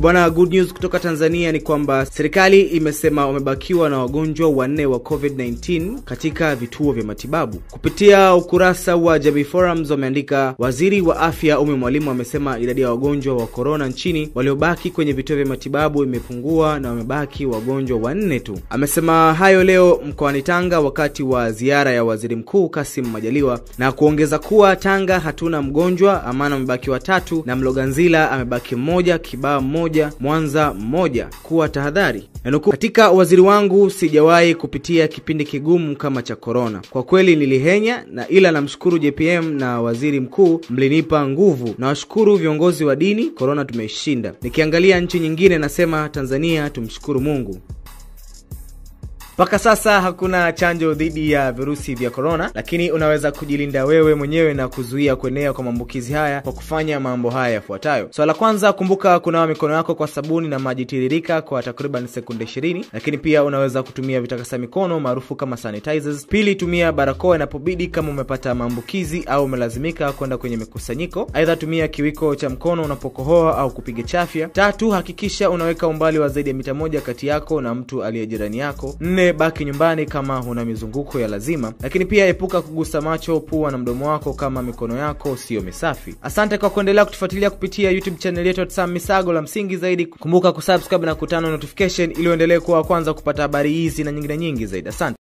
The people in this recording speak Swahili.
bwana, good news kutoka Tanzania ni kwamba serikali imesema wamebakiwa na wagonjwa wanne wa COVID-19 katika vituo vya matibabu. Kupitia ukurasa wa Jamii Forums wameandika, waziri wa afya Umi Mwalimu amesema idadi ya wagonjwa wa korona nchini waliobaki kwenye vituo vya matibabu imepungua na wamebaki wagonjwa wanne tu. Amesema hayo leo mkoani Tanga wakati wa ziara ya waziri mkuu Kassim Majaliwa na kuongeza kuwa Tanga hatuna mgonjwa, Amana amebaki watatu na Mloganzila amebaki mmoja, Kibaa mmoja, Mwanza mmoja. Kuwa tahadhari. Nanukuu, katika waziri wangu sijawahi kupitia kipindi kigumu kama cha korona. Kwa kweli nilihenya na ila namshukuru JPM na waziri mkuu, mlinipa nguvu. Nawashukuru viongozi wa dini, korona tumeishinda. Nikiangalia nchi nyingine nasema Tanzania tumshukuru Mungu. Mpaka sasa hakuna chanjo dhidi ya virusi vya korona, lakini unaweza kujilinda wewe mwenyewe na kuzuia kuenea kwa maambukizi haya kwa kufanya mambo haya yafuatayo. Swala so, la kwanza, kumbuka kunawa mikono yako kwa sabuni na maji tiririka kwa takriban sekunde 20, lakini pia unaweza kutumia vitakasa mikono maarufu kama sanitizers. Pili, tumia barakoa inapobidi kama umepata maambukizi au umelazimika kwenda kwenye mikusanyiko. Aidha, tumia kiwiko cha mkono unapokohoa au kupiga chafya. Tatu, hakikisha unaweka umbali wa zaidi ya mita moja kati yako na mtu aliye jirani yako. Nne, baki nyumbani kama huna mizunguko ya lazima, lakini pia epuka kugusa macho, pua na mdomo wako kama mikono yako siyo misafi. Asante kwa kuendelea kutufuatilia kupitia YouTube channel yetu Sam Misago. La msingi zaidi, kumbuka kusubscribe na kutana notification ili uendelee kuwa wa kwanza kupata habari hizi na nyingine nyingi zaidi. Asante.